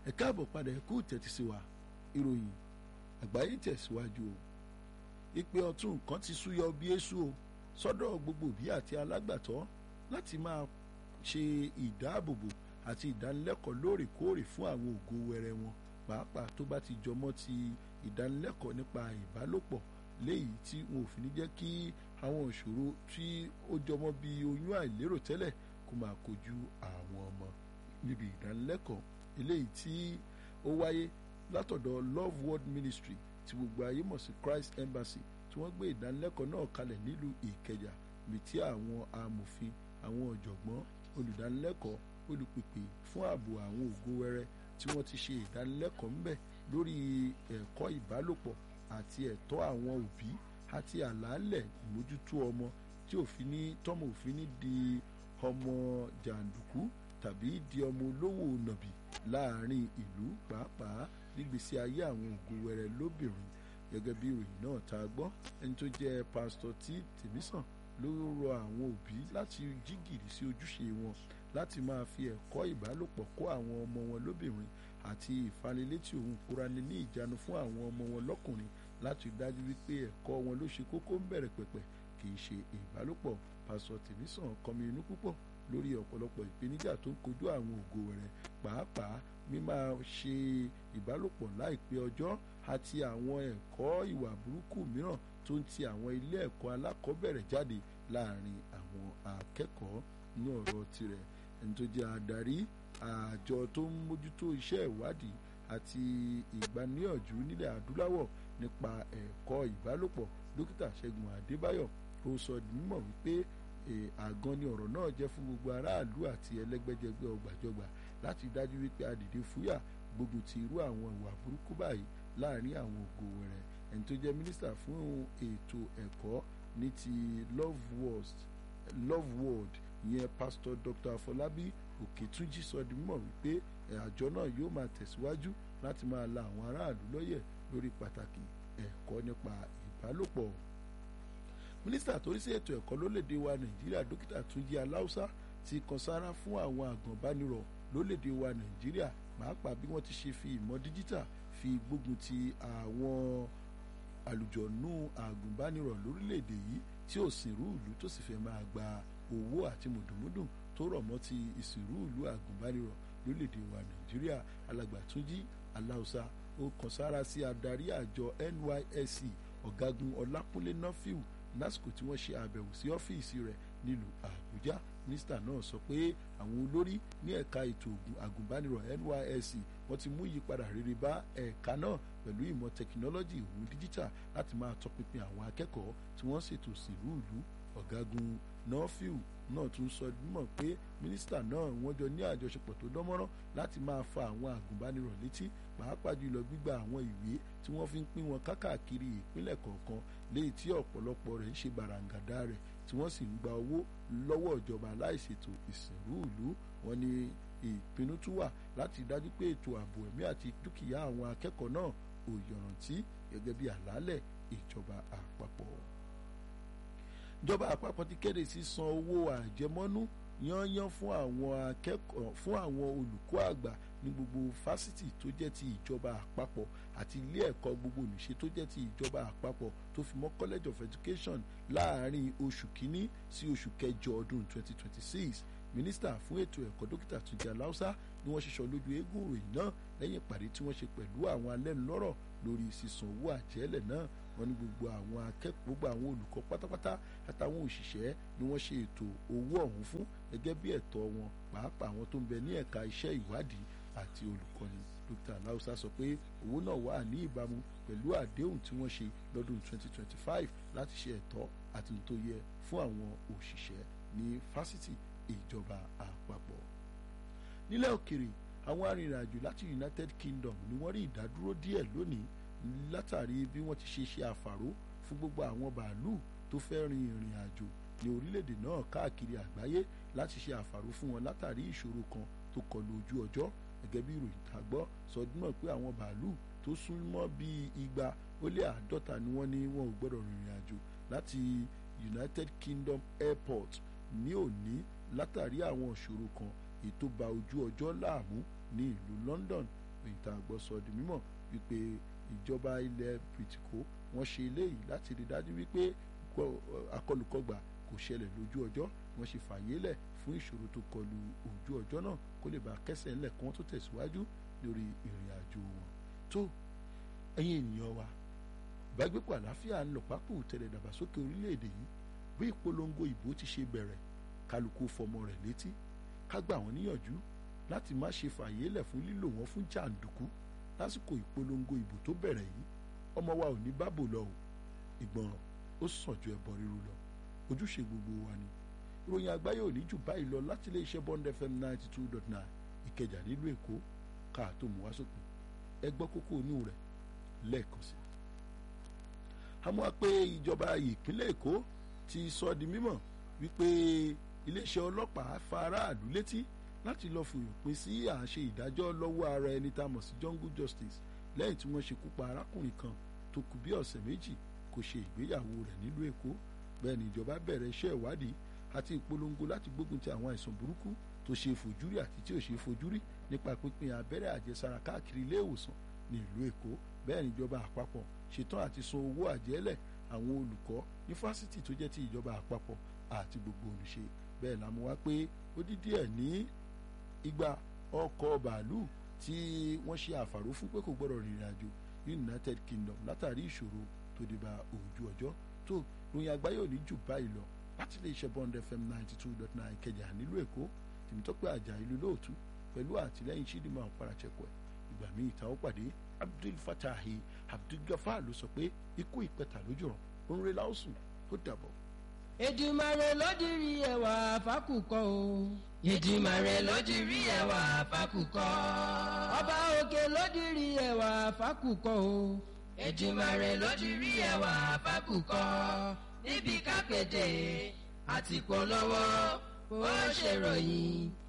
ẹ káàbọ̀ padà ẹ kú tẹ́tí sí wa ìròyìn àgbáyé tẹ̀síwájú o ìpè ọ̀tún nǹkan ti súyọ bí èṣù o sọ́dọ̀ gbogbo òbí àti alágbàtọ́ láti máa ṣe ìdáàbòbò àti ìdánilẹ́kọ̀ọ́ lóòrèkóòrè fún àwọn ògo wẹrẹ wọn pàápàá tó bá ti jọmọ́ ti ìdánilẹ́kọ̀ọ́ nípa ìbálòpọ̀ léyìí tí wọn ò fi ní jẹ́ kí àwọn ìṣòro tí ó jọmọ́ bí oyún àìlérò tẹ́lẹ̀ kó máa kojú àwọn ọmọ níbi ìdánilẹ́kọ̀ọ́ eléyìí tí ó wáyé látọ̀dọ̀ Love World Ministry tí gbogbo ayé mọ̀ sí Christ Embassy tí wọ́n gbé ìdánilẹ́kọ̀ọ́ náà kalẹ̀ nílùú Ìkẹjà ibi tí àwọn amòfin àwọn ọ̀jọ̀gbọ́n olùdánilẹ́kọ̀ọ́ olùpèpè fún ààbò àwọn ògo wẹrẹ tí wọ́n ti ṣe ìdánilẹ́kọ̀ọ́ ńbẹ̀ lórí ẹ̀kọ́ ìbálòpọ̀ àti ẹ̀tọ́ àwọn òbí àti àlàálẹ̀ ìmójútó ọmọ tí òfin ní tọ́mọ òfin ní di ọmọ jàǹdùkú tàbí di ọmọ olówó nàbì láàrin ìlú pàápàá nígbésí ayé àwọn ògo wẹrẹ lóbìnrin gẹ́gẹ́ bí ìròyìn náà tá a gbọ́ ẹni tó jẹ́ pásítọ̀ tí tèmísàn ló rọ àwọn òbí láti jí gìrì sí ojúṣe wọn láti máa fi ẹ̀kọ́ ìbálòpọ̀ kọ́ àwọn ọmọ wọn lóbìnrin àti ìfanilétí òun kúrani ní ìjánu fún àwọn ọmọ wọn lọ́kùnrin láti dájú wípé ẹ̀kọ́ wọn ló ṣe kókó ń bẹ̀rẹ̀ pẹ̀pẹ̀ kì í ṣe ìbálòpọ̀ pásítọ̀ tèmísàn kọmi inú púpọ̀ lórí ọ̀pọ̀lọpọ̀ ìpèníjà tó ń kojú àwọn ògo rẹ̀ pàápàá mímá ṣe ìbálòpọ̀ láìpẹ́ ọjọ́ àti àwọn ẹ̀kọ́ ìwà burúkú mìíràn tó ń ti àwọn ilé ẹ̀kọ́ alákọ̀ọ́bẹ̀rẹ̀ jáde láàrin àwọn akẹ́kọ̀ọ́ ní ọ̀rọ̀ tirẹ̀ ẹni tó jẹ́ adarí àjọ tó ń mójútó iṣẹ́ ìwádìí àti ìgbaníyànjú nílẹ̀ adúláwọ̀ nípa ẹ̀kọ́ ìbálòpọ̀ dókítà ṣẹ́gun adébáyọ̀ ó sọ di mímọ̀ wípé àgan ni ọ̀rọ̀ náà jẹ́ fún gbogbo aráàlú àti ẹlẹ́gbẹ́jẹgbẹ́ ọgbàjọgbà láti dájú wípé adìde fúyà gbógun ti irú àwọn ìwà burúkú báyìí láàrin àwọn ògo wẹrẹ ẹni tó jẹ́ mínísítà fún ètò ẹ̀kọ́ ní ti love world love world ìyẹn pásítọ̀ dr afọlábí òkètúnjì sọ di mímọ̀ wípé àjọ náà yóò máa tẹ̀síwájú láti máa la àwọn aráàlú lọ́yẹ̀ lórí pàtàkì ẹ̀kọ́ nípa ìbálòpọ̀ mínísítà tó rí sí ètò ẹ̀kọ́ lólédè wa nàìjíríà dókítà túnjí aláùsá ti kan sára fún àwọn àgànbánirọ̀ lólédè wa nàìjíríà pàápàá bí wọ́n ti ṣe fi ìmọ̀ díjítà fi gbógun ti àwọn àlùjọ̀nù àgùnbánirọ̀ lórílẹ̀‐èdè yìí tí ò sìnrú ìlú tó sì fẹ́ máa gba owó àti mùdùmúdùn tó rọ̀ mọ́ ti ìsìnrú ìlú àgùnbánirọ̀ lórílẹ̀‐èdè wa nàìjíríà alàgbà túnjí aláùsá ó kan sára sí adarí àjọ NYSC ọ̀gágun ọlákúnlé nọ́fíù lásìkò tí wọ́n ṣe àbẹ̀wò sí ọ́fíìsì rẹ̀ nílùú àbújá mínísítà náà sọ pé àwọn olórí ní ẹ̀ka ètò àgùnbánirọ̀ NYSC wọ́n ti mú ìyípadà rere bá ẹ̀ka náà pẹ̀lú ìmọ̀ tẹkinọ́lọ́jì ìhun díjítà láti máa tọpinpin àwọn akẹ́kọ̀ọ́ tí wọ́n ṣètò sílù ìlú ọ̀gágun nọ́fíù náà tún sọ mọ̀ pé mínísítà náà wọ́n jọ ní àjọṣepọ̀ tó dánmọ́rán láti máa fa àwọn àgùnbánirọ̀ létí pàápàá jùlọ gbígba àwọn ìwé tí wọ́n fi ń pín wọn kákàkiri ìpínlẹ̀ kọ̀ọ̀kan léyìí tí ọ̀pọ̀lọpọ̀ rẹ̀ ń ṣe bàràǹgàdà rẹ̀ tí wọ́n sì ń gba owó lọ́wọ́ ìjọba láìṣètò ìsìnrú ìlú wọn ni ìpinnu tún wà láti dájú pé ètò ààbò ẹ̀mí àti dúkìá àwọn akẹ́kọ̀ọ́ náà ò yọ̀ràntí gẹ́gẹ́ bí àlàálẹ̀ ìjọba àpapọ̀ ìjọba àpapọ̀ ti kéde sísan owó àjẹmọ́nú yányán fún àwọn akẹ́kọ̀ọ́ fún àwọn olùkọ́ àgbà ní gbogbo fásitì tó jẹ́ ti ìjọba àpapọ̀ àti ilé ẹ̀kọ́ gbogbo nìṣe tó jẹ́ ti ìjọba àpapọ̀ tó fi mọ́ college of education láàárín oṣù kínní sí oṣù kẹjọ ọdún 2026 mínísítà fún ètò ẹ̀kọ́ dókítà Túnjí Aláùsá ni wọ́n ṣiṣọ́ lójú eégún ìròyìn náà lẹ́yìn ìpàdé tí wọ́n ṣe pẹ̀lú àwọn alẹ́nulọ́rọ̀ lórí sísan owó àjẹ́lẹ̀ náà wọ́n ní gbogbo àwọn akẹ́kọ̀ọ́ gbogbo àwọn olùkọ́ pátápátá àtàwọn òṣìṣẹ́ ni wọ́n ṣe ètò owó ọ̀hún fún gẹ́gẹ́ bí ẹ̀tọ́ wọn pàápàá àwọn tó ń bẹ ní ẹ̀ka iṣẹ́ ìwádìí àti olùkọ́ni dókítà aláùsá sọ pé owó náà wà ní ìbámu pẹ̀lú àdéhùn tí wọ́n ṣe lọ́dún 2025 láti ṣe ẹ̀tọ́ àti tó yẹ fún àwọn òṣìṣẹ́ ní fásitì ìjọba àpapọ̀ nílẹ̀ òkèrè àwọn arìnrìnàjò láti United Kingdom ni wọ́n rí ìdádúró díẹ̀ lónìí látàrí bí wọ́n ti ṣe ṣe àfàró fún gbogbo àwọn bàálù tó fẹ́ rin ìrìn àjò ní orílẹ̀-èdè náà káàkiri àgbáyé láti ṣe àfàró fún wọn látàrí ìṣòro kan tó kọlu ojú ọjọ́ gẹ́gẹ́ bí ìròyìn tá a gbọ́ sọdún náà pé àwọn bàálù tó súnmọ́ bíi igba ó lé àádọ́ta ni wọ́n ní wọn ò gbọ́dọ̀ rìnrìn àjò láti United Kingdom Airport ní òní látàrí àwọn ìṣòro kan ètò ba ojú ọjọ́ láàmú ní ìlú London èyí tá a gbọ́ sọ di mímọ̀ wípé ìjọba ilẹ̀ bìtìkó wọ́n ṣe eléyìí láti rí dájú wípé akọlùkọgbà kò ṣẹlẹ̀ lójú ọjọ́ wọ́n ṣe fàyè lẹ̀ fún ìṣòro tó kọlu ojú ọjọ́ náà kó lè bá kẹsẹ̀ ńlẹ̀ kí wọ́n tó tẹ̀síwájú lórí ìrìn àjò wọn tó ẹ̀yin ènìyàn wa ìbágbépọ̀ àlàáfíà ń lọ pápó tẹ̀lé dàgbàsókè orílẹ̀-èdè yìí bí ìpolongo ìbò ti ṣe bẹ̀rẹ̀ kálukú fọmọ rẹ̀ létí ká gbà wọ́n níyànjú láti má ṣe fàyè lẹ̀ fún lílò wọn fún jàǹdùkú lásìkò ìpolongo ìbò tó bẹ̀rẹ̀ yìí ọmọ wa ò ní bábò lọ o ìgbọràn ó sàn ju ẹbọ ríru lọ ojúṣe gbogbo wa ni ìròyìn àgbáyé ò ní jù báyìí lọ láti ilé iṣẹ́ Bond FM ninety two dot nine ìkẹjà nílùú èkó káà tó mú wá sópin ẹ gbọ́ kókó inú rẹ̀ lẹ́ẹ̀kan sí i. àmọ́ pé ìjọba ìpínlẹ̀ èkó ti sọ di mímọ̀ wípé iléeṣẹ́ ọlọ́pàá fa aráàlú létí láti lọ́ọ́ fòyòpin sí àṣẹ ìdájọ́ lọ́wọ́ ara ẹni tá a mọ̀ sí jungle justice lẹ́yìn tí wọ́n ṣekú pa arákùnrin kan tó kù bí ọ̀sẹ̀ méjì kò ṣe ìgbéyàwó rẹ̀ nílùú èkó bẹ́ẹ̀ ni ìjọba bẹ̀rẹ̀ iṣẹ́ ìwádìí àti ìpolongo láti gbógun ti àwọn àìsàn burúkú tó ṣe fojúrí àti tí ò ṣe fojúrí nípa pínpín abẹ́rẹ́ àjẹsára káàkiri ilé ìwòsàn ní ìlú èkó bẹ́ẹ̀ ni ìjọba àpapọ̀ ṣetán àti san owó àjẹ́lẹ̀ àwọn olùkọ́ ní fásitì tó jẹ́ ti ìjọba àpapọ̀ àti gbogbo olùṣe bẹ́ẹ̀ la mú wá pé ó dí díẹ̀ ní igba ọkọ̀ bàálù tí wọ́n ṣe àfàró fún pé kò gbọ́dọ̀ rìnrìn àjò United Kingdom látàrí ìṣòro tó dé bá ojú ọjọ́ tó ròyìn àgbáyé ò ní jù báyìí lọ láti lè ṣe Bond FM ninety two dot nine Ìkẹjà nílùú Èkó Tèmítọ́pẹ́ Àjà ìlú lóòtú pẹ̀lú àtìlẹ́yìn Chidinma Ọ̀parachẹ́kọ̀ẹ́ ìgbà míì ta ó pàdé Abdul Fatahi Abdul Gafar ló sọ pé ikú ìpẹta lójú ràn ó ń re láòsùn ó dàbọ̀. Èdùmàrè ló dirí ẹwà fákùkọ o. Èdùmàrè ló dirí ẹwà fákùkọ. Ọba òkè ló dirí ẹwà fákùkọ o. Èdùmàrè ló dirí ẹwà fákùkọ. níbi kápẹ́tẹ̀ àti polówó ó ṣèròyìn